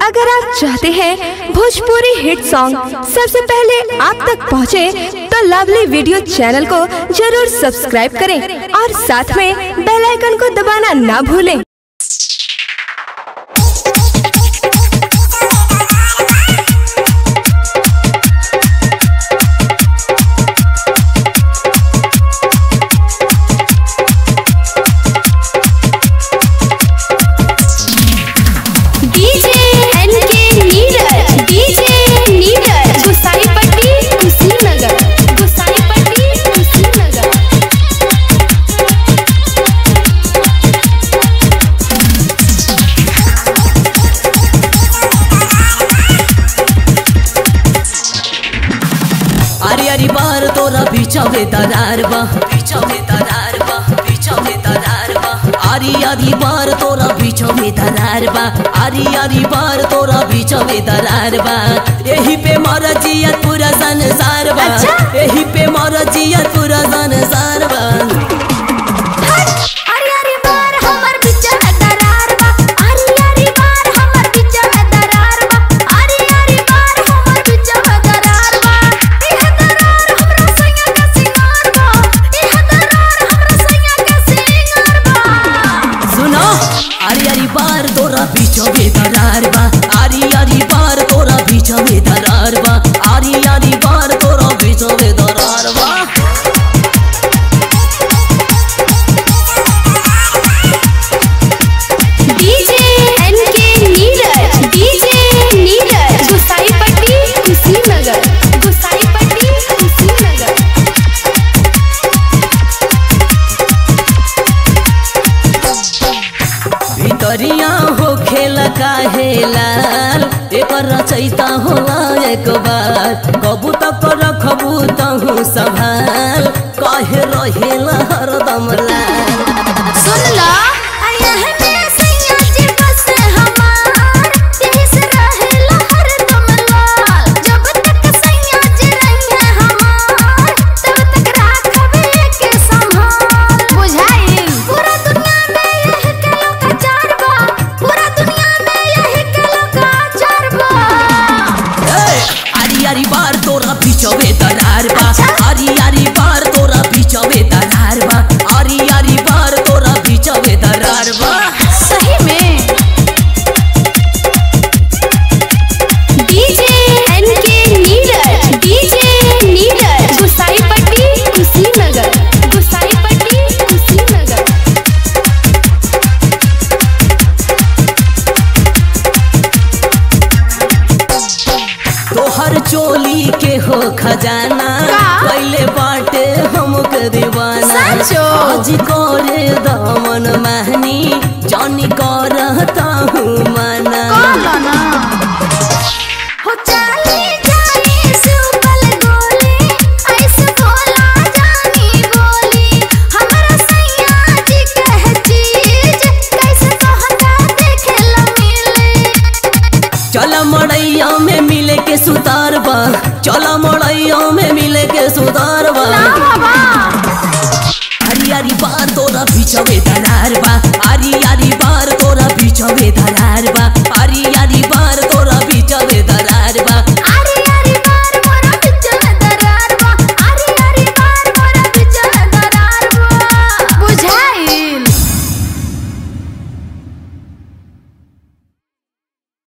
अगर आप चाहते हैं भोजपुरी हिट सॉन्ग सबसे पहले आप तक पहुंचे, तो लवली वीडियो चैनल को जरूर सब्सक्राइब करें और साथ में बेल आइकन को दबाना ना भूलें DJ NK Neeraj DJ Neeraj Gusaipatti Kushinagar Gusaipatti Kushinagar अरे अरे बार तोरा बिचवे दरार बा बिचवे दरार बा बिचवे दरार बा अरे अरे बार तोरा बिचवे दरार बा अरे अरे बार तोरा बिचवे दरार बा यही पे मर जियत पूरा संसार बा यही पे मर जियत पूरा संसार बा अरे अरे बार हमर बिचा में दरार बा अरे अरे बार हमर बिचा में दरार बा अरे अरे बार हमर बिचा में दरार बा इह दरार हमरा सैया का सिंगार बा इह दरार हमरा सैया का सिंगार बा सुनो अरे अरे बार तोरा बिचवे दरार बा अरे अरे बार तोरा बिचवे दरार बा अरे अरे बार तोरा बिचवे दरार बा DJ NK Neeraj DJ Neeraj Gusaipatti Kushinagar Gusaipatti Kushinagar भितरिया हो खेल काहे लाल एकर रचैता होला एक बार कबू तक रखबू तहु संभाल कहे रहेला हरदम लाल सुन ला अयह में सैया जी बस हमार यही से रहेला हरदम लाल जब तक सैया जी रहिए हमार तब तक राखबे के संभाल बुझाइल पूरा दुनिया में यह के लोग चार बा पूरा दुनिया में यह के लोग चार बा ए, आरी आरी बार तोरा बिचवे दरार बा आरी आरी बार तोरा बिचवे दरार बा आरी आरी बार तोरा बिचवे दरार बा सही में DJ NK Neeraj DJ Neeraj Gusaipatti Kushinagar Gusaipatti Kushinagar तोहर चोली के हो खजाना का? पहले बाटे हमके दीवाना सचो? आज करे दामन महनी जानी करता हूँ मना हो चली जानी सुपल गोली ऐसे बोला जानी बोली हमरा सैया जी कह चीज कैसे कहता देखे ला मिले चल मड़ैया में मिले के सुतार बा चल मड़ैया में मिले के सुतार बा आरी आरी बार तोरा बिचवे दरार बा आरी आरी बार तोरा बिचवे दरार बा आरी आरी बार